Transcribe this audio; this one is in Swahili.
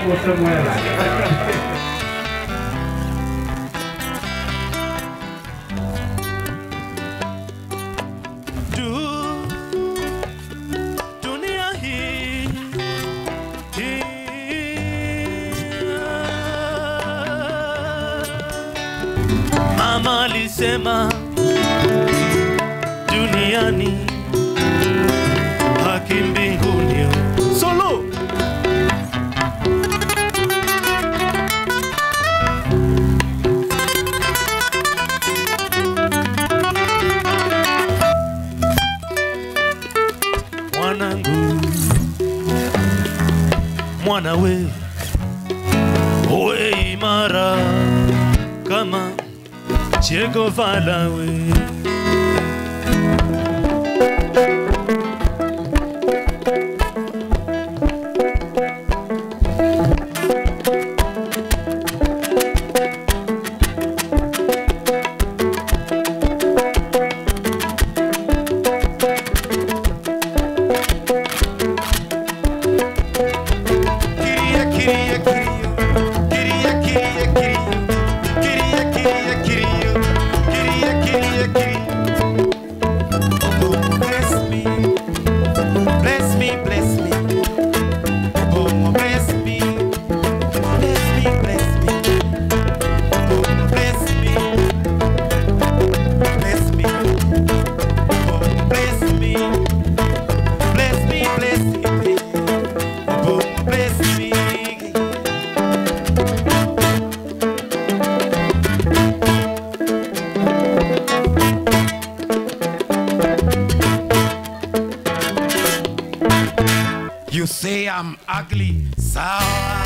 go somewhere else. Du, dunia hii hii, Mama alisema duniani haki mbinguni. Solo mwanangu, mwana we, uwe imara kama Che Guevara we. Queria, queria, queria. Queria, queria, queria. Queria, queria, queria. Queria, queria, queria. Oh, bless me. Bless me, bless me. Oh, bless me. Bless me, bless me. Oh, bless me. Bless me. Oh, bless me. Bless me, bless me. Oh, bless me. You say I'm ugly, sawa.